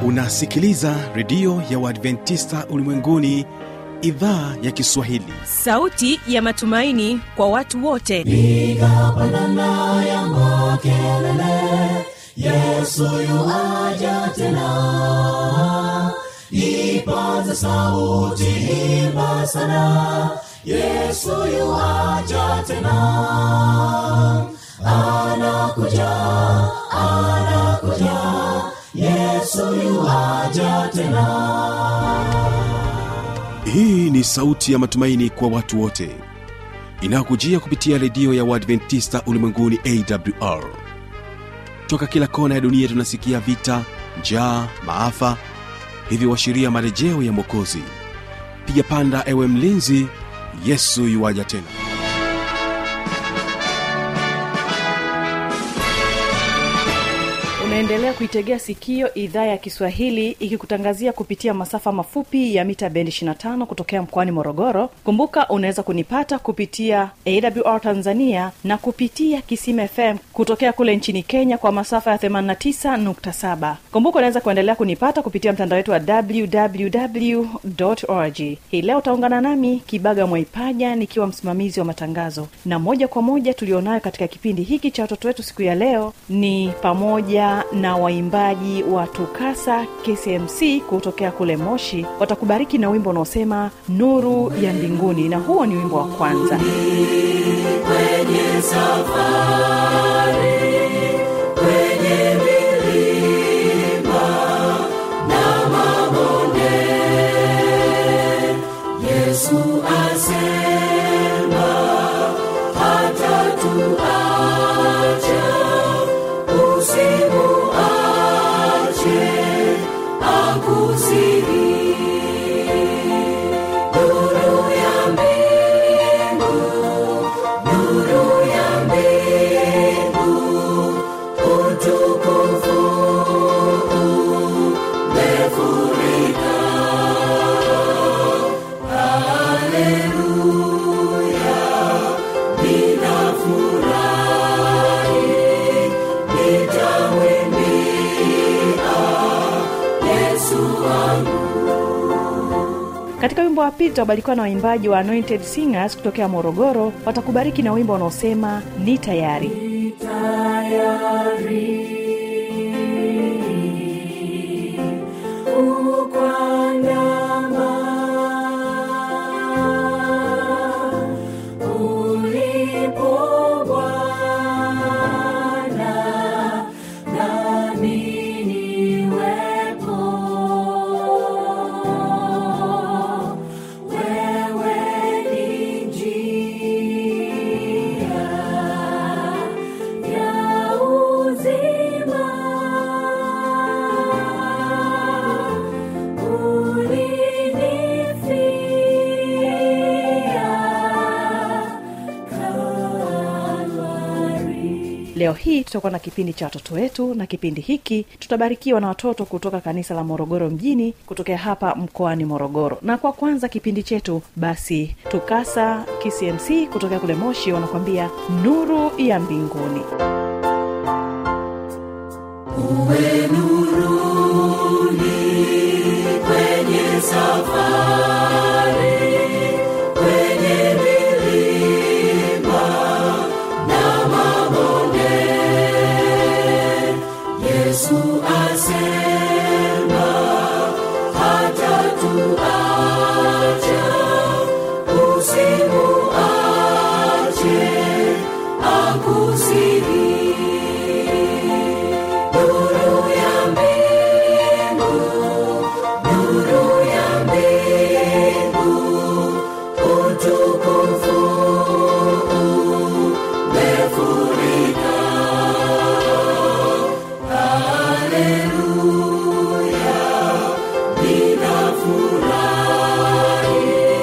unasikiliza redio ya uadventista ulimwenguni idhaa ya kiswahili sauti ya matumaini kwa watu wote piga pandana ya makelele yesu yuaja tena ipaze sauti imba sana yesu yuaja tena anakuja anakuja yesu yuaja tena hii ni sauti ya matumaini kwa watu wote inayokujia kupitia redio ya uadventista ulimwenguni awr toka kila kona ya dunia tunasikia vita njaa maafa hivyo washiria marejeo ya mwokozi piga panda ewe mlinzi yesu yuwaja tena unaendelea kuitegea sikio idhaa ya kiswahili ikikutangazia kupitia masafa mafupi ya mita bendi 25 kutokea mkoani morogoro kumbuka unaweza kunipata kupitia awr tanzania na kupitia kisima fm kutokea kule nchini kenya kwa masafa ya 89.7 kumbuka unaweza kuendelea kunipata kupitia mtandao wetu wa www org hii leo utaungana nami kibaga mwaipaja nikiwa msimamizi wa matangazo na moja kwa moja tulionayo katika kipindi hiki cha watoto wetu siku ya leo ni pamoja na waimbaji wa tukasa kcmc kutokea kule moshi watakubariki na wimbo unaosema nuru ya mbinguni na huo ni wimbo wa kwanza kwenye safari kwenye milima na mabonde yesu asema hata tuacha usimuache akusiri nuru ya mbingu nuru ya mbingu utukufu umefurika haleluya ninafurahi nitamwimbia yesu wangu katika wimbo wa pili tutabarikiwa na waimbaji wa anointed singers kutokea morogoro watakubariki na wimbo unaosema ni tayari tayari ukwandama ulipo Bwana nami niwepo wewe ni njia ya uzima ulinifia Kalvari. leo hii tutakuwa na kipindi cha watoto wetu na kipindi hiki tutabarikiwa na watoto kutoka kanisa la morogoro mjini kutokea hapa mkoani morogoro na kwa kwanza kipindi chetu basi tukasa kcmc kutokea kule moshi wanakuambia nuru ya mbinguni uwe nuruni kwenye safari kwenye milima na mabonde yesu asema hata tuacha usimuache akusiri nuru ya mbingu nuru ya mbingu utukufu umefurika haleluya ninafurahi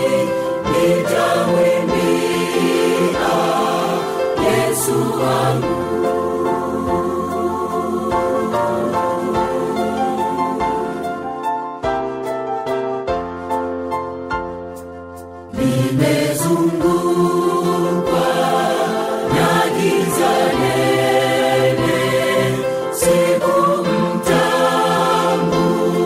nitamwimbia yesu wangu nimezungukwa na giza nene siku mtambu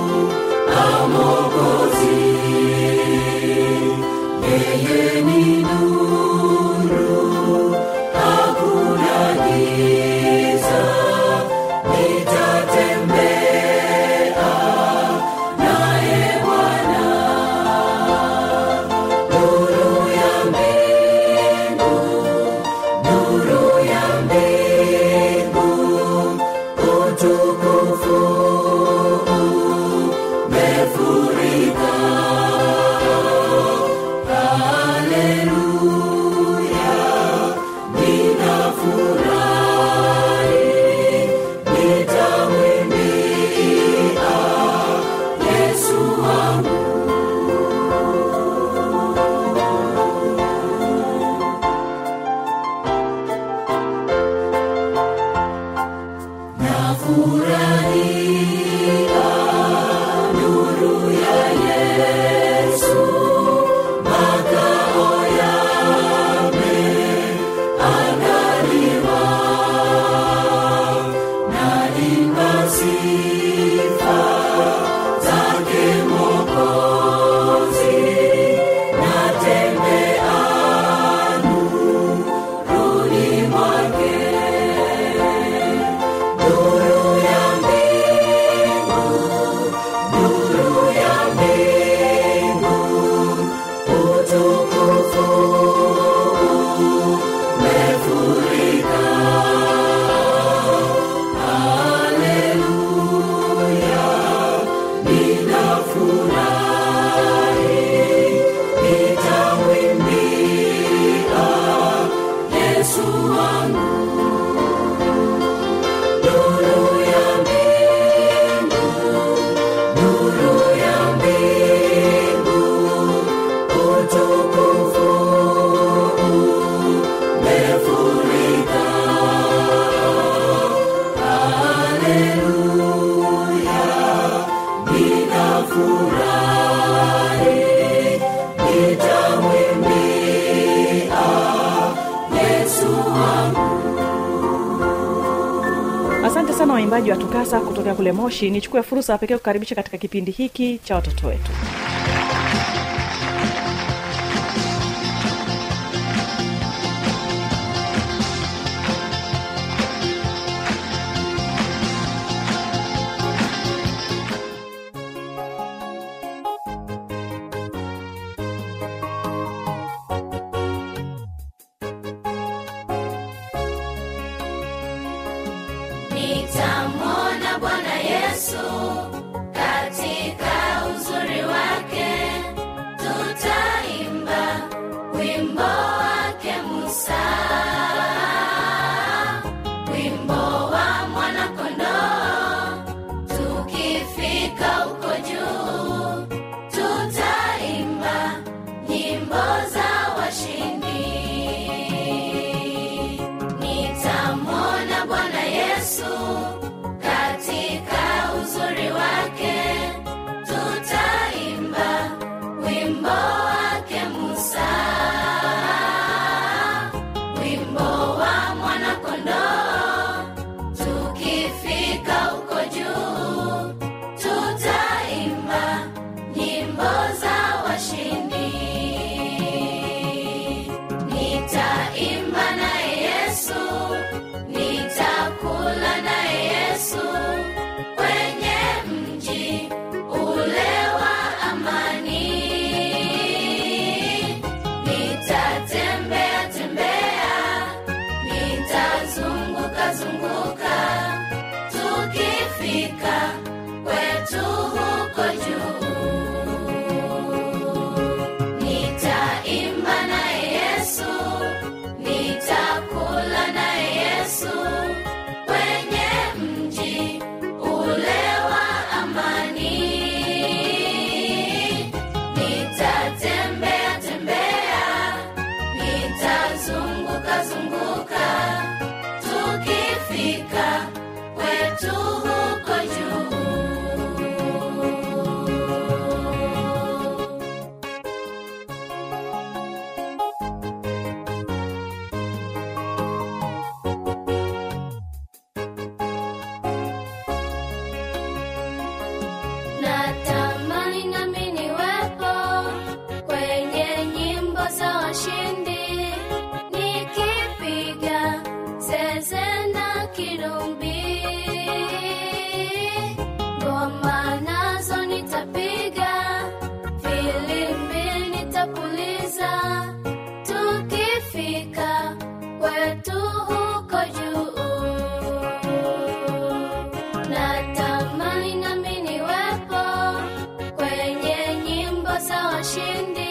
Yesu wangu. Nuru ya mbingu, nuru ya mbingu, utukufu umefurika. Haleluya, ninafurahi, nitamwimbia Yesu wangu. asante sana waimbaji wa tukasa kutokea kule moshi nichukue fursa ya pekee kukaribisha katika kipindi hiki cha watoto wetu nitamwona bwana yesu katika uzuri wake tutaimba wimbo wake musa wimbo wa mwanakondoo tukifika huko juu tutaimba nyimbo za washindi nitamwona bwana yesu katika uzuri wake tutaimba wimbo wake musa wimbo wa mwanakondoo tukifika huko juu tutaimba nyimbo za washindi nitaimba naye yesu nitakula naye yesu kwenye mji ule wa amani nitatembea tembea nitazunguka zunguka tukifika kwetu huko juu nitaimba naye yesu nitakula naye yesu kwenye mji ule wa amani nitatembea tembea nitazunguka zunguka tukifika kwetu huko juu natamani nami niwepo kwenye nyimbo za washindi nikipiga zeze na kirumbi ngoma nazo nitapiga filimbi nitapuliza tukifika kwetu huko juu natamani nami niwepo kwenye nyimbo za washindi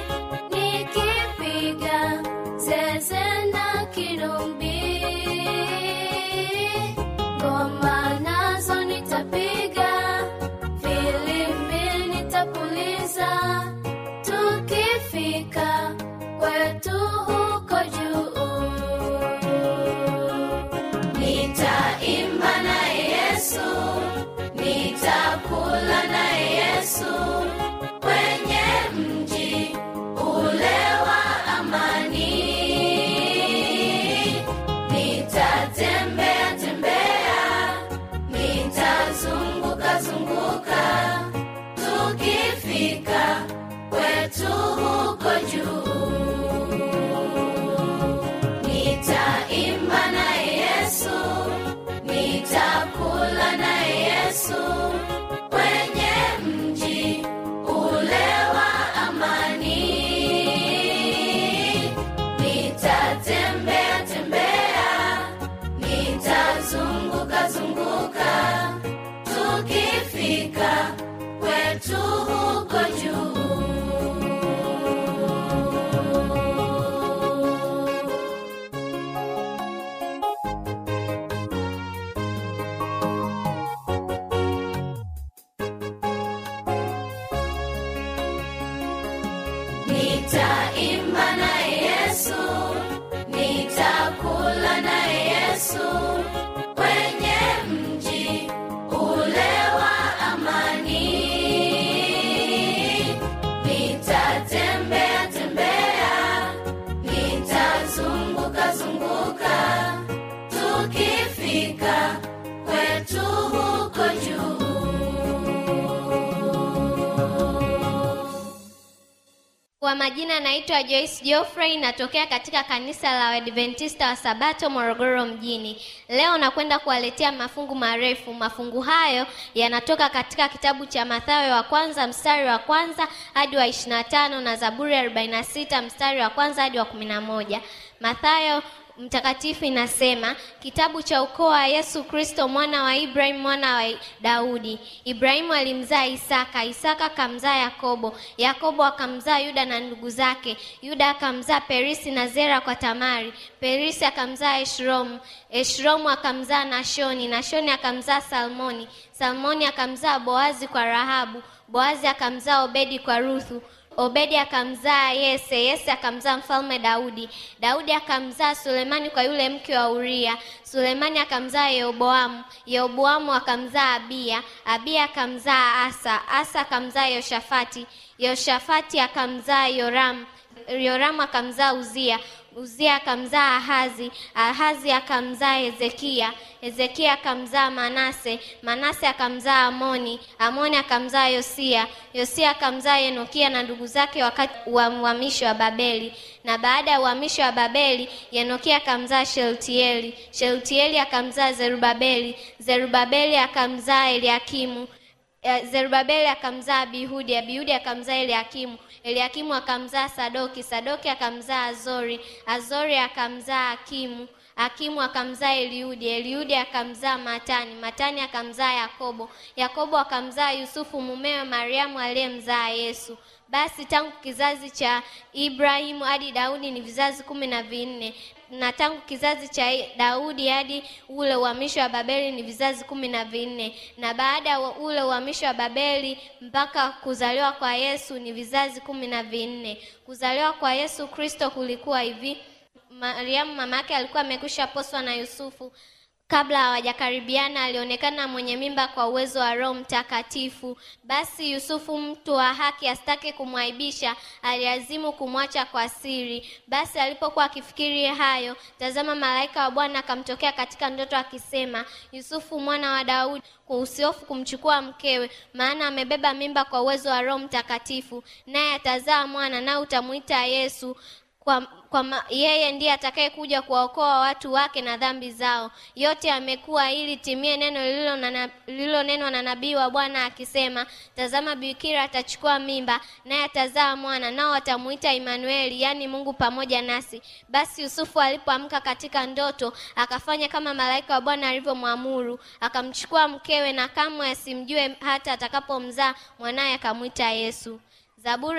nikipiga zeze na kirumbi ngoma nazo nitapiga filimbi nitapuliza tukifika kwetu huko juu nitaimba naye yesu nitakula naye yesu kwenye mji ule wa amani nitatembea tembea nitazunguka zunguka tukifika kwetu huko juu nitaimba naye yesu nitakula naye yesu kwenye mji nitaimba naye yesu nitakula naye yesu kwenye mji ule wa amani nitatembea tembea nitazunguka zunguka tukifika kwetu huko juu Kwa majina naitwa Joyce Geoffrey, natokea katika kanisa la Waadventista wa Sabato Morogoro mjini. Leo nakwenda kuwaletea mafungu marefu. Mafungu hayo yanatoka katika kitabu cha Mathayo wa kwanza mstari wa kwanza hadi wa 25 na Zaburi ya 46 mstari wa kwanza hadi wa 11. Mathayo mtakatifu inasema kitabu cha ukoo wa Yesu Kristo mwana wa Ibrahim mwana wa Daudi. Ibrahimu alimzaa Isaka, Isaka akamzaa Yakobo, Yakobo akamzaa Yuda na ndugu zake, Yuda akamzaa Perisi na Zera kwa Tamari, Perisi akamzaa Eshromu, Eshromu akamzaa Nashoni, Nashoni akamzaa Salmoni, Salmoni akamzaa Boazi kwa Rahabu, Boazi akamzaa Obedi kwa Ruthu, Obedi akamzaa Yese, Yese akamzaa mfalme Daudi. Daudi akamzaa Sulemani kwa yule mke wa Uria. Sulemani akamzaa Yeroboamu. Yeroboamu akamzaa Abiya. Abiya akamzaa Asa. Asa akamzaa Yoshafati. Yoshafati akamzaa Yoramu. Yoramu akamzaa Uzia. Uzia akamzaa Ahazi. Ahazi akamzaa Hezekia. Hezekia akamzaa Manase. Manase akamzaa Amoni. Amoni akamzaa Yosia. Yosia akamzaa Enokia na ndugu zake wakati wa uhamisho wa Babeli. Na baada ya uhamisho wa Babeli, Enokia akamzaa Sheltieli. Sheltieli akamzaa Zerubabeli. Zerubabeli akamzaa Eliakimu. Eh, Zerubabeli akamzaa Abihudi, Abihudi akamzaa Eliakimu, Eliakimu akamzaa Sadoki, Sadoki akamzaa Azori, Azori akamzaa Akimu, Akimu akamzaa Eliudi, Eliudi akamzaa Matani, Matani akamzaa Yakobo, Yakobo akamzaa Yusufu mumewe Mariamu aliyemzaa Yesu. Basi tangu kizazi cha Ibrahimu hadi Daudi ni vizazi kumi na vinne na tangu kizazi cha Daudi hadi ule uhamisho wa Babeli ni vizazi kumi na vinne na baada ya ule uhamisho wa Babeli mpaka kuzaliwa kwa Yesu ni vizazi kumi na vinne. Kuzaliwa kwa Yesu Kristo kulikuwa hivi: Mariamu mama yake alikuwa amekwisha poswa na Yusufu kabla hawajakaribiana alionekana mwenye mimba kwa uwezo wa Roho Mtakatifu. Basi Yusufu, mtu wa haki, asitake kumwaibisha, aliazimu kumwacha kwa siri. Basi alipokuwa akifikiri hayo, tazama, malaika wa Bwana akamtokea katika ndoto akisema, Yusufu mwana wa Daudi, usihofu kumchukua mkewe, maana amebeba mimba kwa uwezo wa Roho Mtakatifu, naye atazaa mwana, naye utamuita Yesu kwa, kwa ma, yeye ndiye atakayekuja kuwaokoa watu wake na dhambi zao. Yote amekuwa ili timie neno lililonenwa na nabii wa Bwana akisema, tazama, bikira atachukua mimba, naye atazaa mwana, nao watamuita Imanueli, yaani Mungu pamoja nasi. Basi Yusufu alipoamka katika ndoto, akafanya kama malaika wa Bwana alivyomwamuru, akamchukua mkewe, na kamwe asimjue hata atakapomzaa mwanaye, akamwita Yesu. Zaburi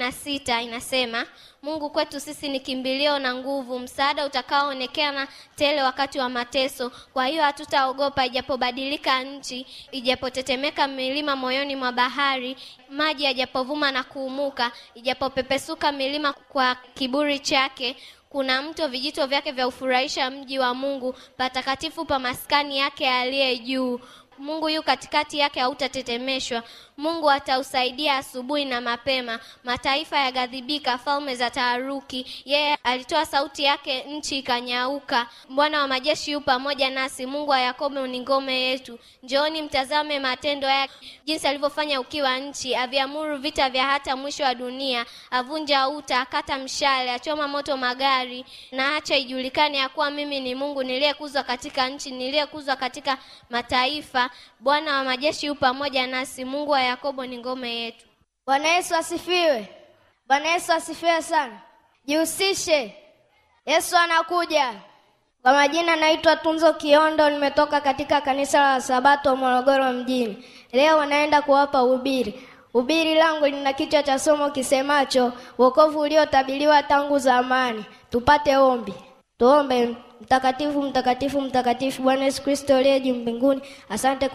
46 inasema, Mungu kwetu sisi ni kimbilio na nguvu, msaada utakaoonekana tele wakati wa mateso. Kwa hiyo hatutaogopa, ijapobadilika nchi, ijapotetemeka milima moyoni mwa bahari, maji yajapovuma na kuumuka, ijapopepesuka milima kwa kiburi chake kuna mto vijito vyake vya ufurahisha mji wa Mungu, patakatifu pa maskani yake aliye juu. Mungu yu katikati yake, hautatetemeshwa. Mungu atausaidia asubuhi na mapema. Mataifa yaghadhibika, falme za taharuki. Yeye alitoa sauti yake, nchi ikanyauka. Bwana wa majeshi yu pamoja nasi, Mungu wa Yakobo ni ngome yetu. Njooni mtazame matendo yake, jinsi alivyofanya ukiwa nchi. Aviamuru vita vya hata mwisho wa dunia, avunja uta, akata mshale, achoma moto magari, na acha ijulikane ya kuwa mimi ni Mungu niliyekuzwa katika nchi, niliyekuzwa katika mataifa. Bwana wa majeshi yu pamoja nasi, Mungu wa Yakobo ni ngome yetu. Bwana Yesu asifiwe. Bwana Yesu asifiwe sana. Jihusishe, Yesu anakuja. Kwa majina naitwa Tunzo Kiondo, nimetoka katika kanisa la Sabato Morogoro mjini. Leo naenda kuwapa ubiri. Ubiri langu lina kichwa cha somo kisemacho wokovu uliotabiriwa tangu zamani. Tupate ombi. Tuombe. Mtakatifu, mtakatifu, mtakatifu, Bwana Yesu Kristo uliye juu mbinguni, asante kwa kutu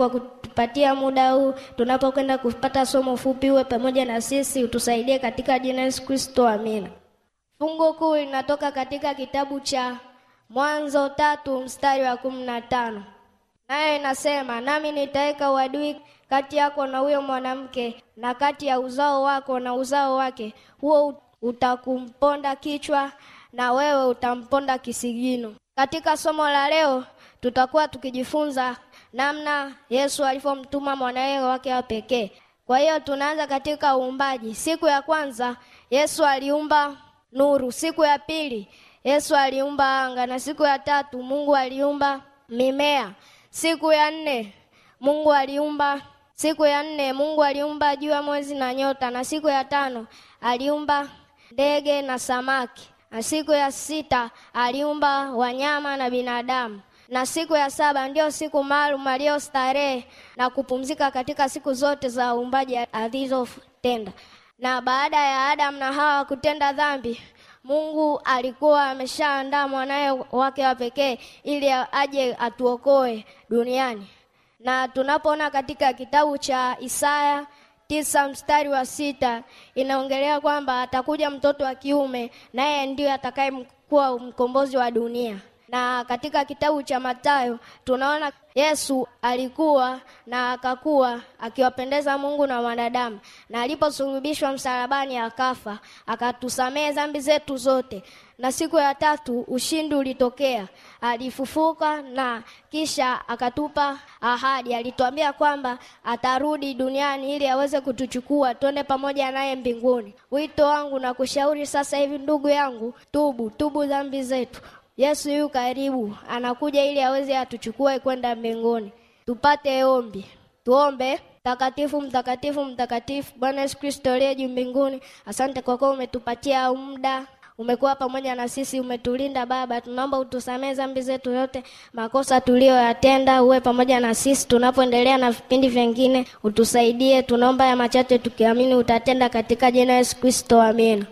kutupatia muda huu tunapokwenda kupata somo fupi. Uwe pamoja na sisi, utusaidie katika jina Yesu Kristo, amina. Fungu kuu linatoka katika kitabu cha Mwanzo tatu mstari wa kumi na tano nayo inasema, nami nitaweka uadui kati yako na huyo mwanamke na kati ya uzao wako na uzao wake, huo utakumponda kichwa na wewe utamponda kisigino. Katika somo la leo tutakuwa tukijifunza namna Yesu alivyomtuma mwanawe wake wa pekee. Kwa hiyo tunaanza katika uumbaji. Siku ya kwanza Yesu aliumba nuru, siku ya pili Yesu aliumba anga, na siku ya tatu Mungu aliumba mimea. Siku ya nne Mungu aliumba siku ya nne Mungu aliumba jua, mwezi na nyota, na siku ya tano aliumba ndege na samaki, na siku ya sita aliumba wanyama na binadamu, na siku ya saba ndio siku maalum aliyostarehe na kupumzika katika siku zote za uumbaji alizotenda. Na baada ya Adamu na Hawa kutenda dhambi, Mungu alikuwa ameshaandaa mwanaye wake wa pekee ili aje atuokoe duniani. Na tunapoona katika kitabu cha Isaya tisa mstari wa sita inaongelea kwamba atakuja mtoto wa kiume naye ndiye atakayekuwa mkombozi wa dunia. Na katika kitabu cha Mathayo tunaona Yesu alikuwa na akakuwa akiwapendeza Mungu na wanadamu, na aliposulubishwa msalabani akafa, akatusamehe dhambi zetu zote, na siku ya tatu ushindi ulitokea, alifufuka na kisha akatupa ahadi. Alituambia kwamba atarudi duniani ili aweze kutuchukua twende pamoja naye mbinguni. Wito wangu na kushauri sasa hivi, ndugu yangu, tubu, tubu dhambi zetu. Yesu yu karibu, anakuja ili aweze atuchukue kwenda mbinguni. Tupate ombi, tuombe. Mtakatifu, mtakatifu, mtakatifu, Bwana Yesu Kristo aliye juu mbinguni, asante kwa kuwa umetupatia muda umekuwa pamoja na sisi, umetulinda Baba. Tunaomba utusamee dhambi zetu yote, makosa tuliyoyatenda, uwe pamoja na sisi tunapoendelea na vipindi vingine, utusaidie. Tunaomba ya machache tukiamini utatenda, katika jina Yesu Kristo, amina.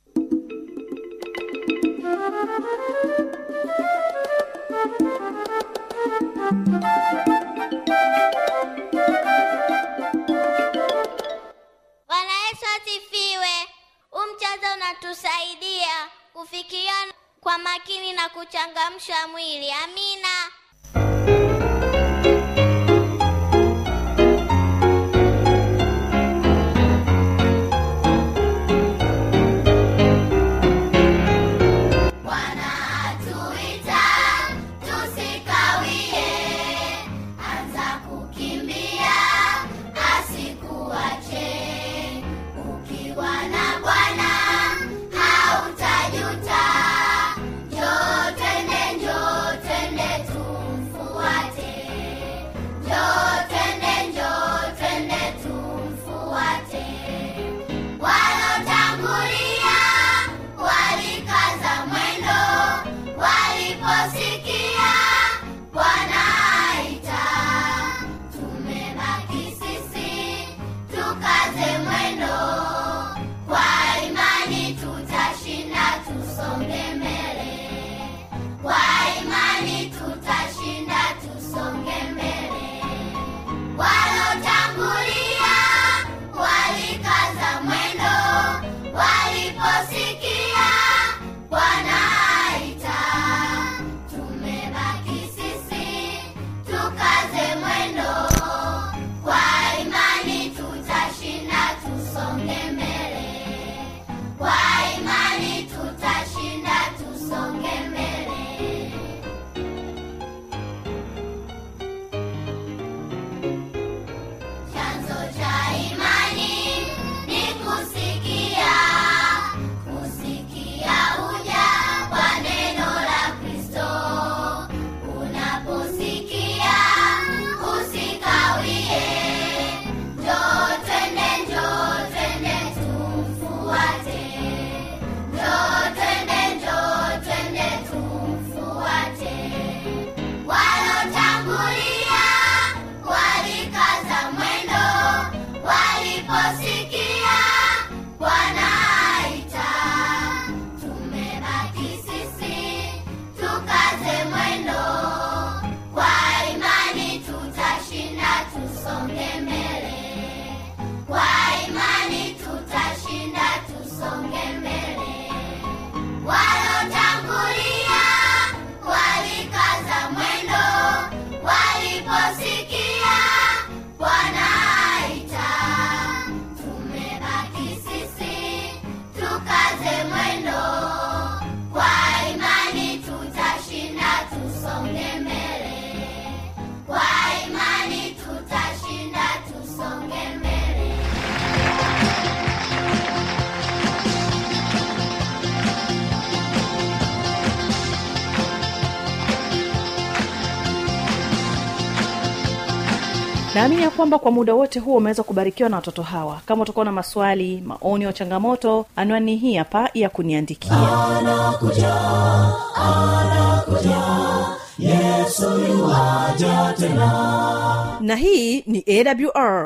Bwana Yesu asifiwe. Huu mchezo unatusaidia kufikiria kwa makini na kuchangamsha mwili. Amina. Bwana atuita tusikawie, anza kukimbia asikuache. Ukiwa na Bwana hautajuta. Njoo twende, njoo twende tumfuate. tusonge mbele kwa imani tutashinda tusonge mbele naamini ya kwamba kwa muda wote huo umeweza kubarikiwa na watoto hawa kama utakuwa na maswali maoni au changamoto anwani hii hapa ya kuniandikia na hii ni awr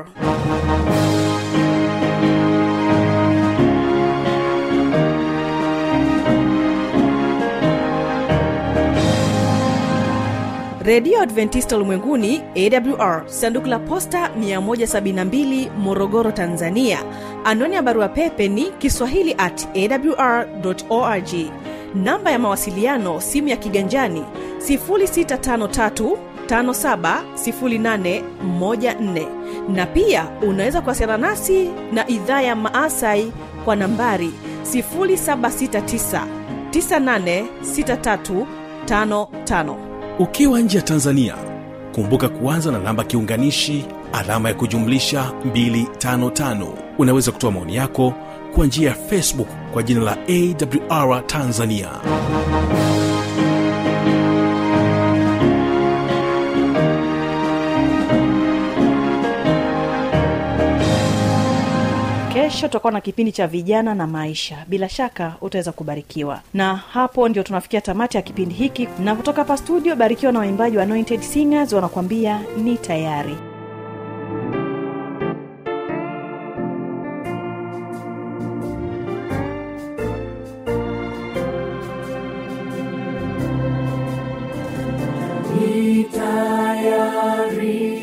redio adventista ulimwenguni awr sanduku la posta 172 morogoro tanzania anwani ya barua pepe ni kiswahili at awr org namba ya mawasiliano simu ya kiganjani 653 570814 na pia unaweza kuwasiliana nasi na idhaa ya maasai kwa nambari 769 986355 ukiwa nje ya tanzania kumbuka kuanza na namba kiunganishi alama ya kujumlisha 255 unaweza kutoa maoni yako kwa njia ya facebook kwa jina la awr tanzania kesho tutakuwa na kipindi cha vijana na maisha bila shaka utaweza kubarikiwa na hapo ndio tunafikia tamati ya kipindi hiki na kutoka hapa studio barikiwa na waimbaji wa anointed singers wanakuambia ni tayari tayari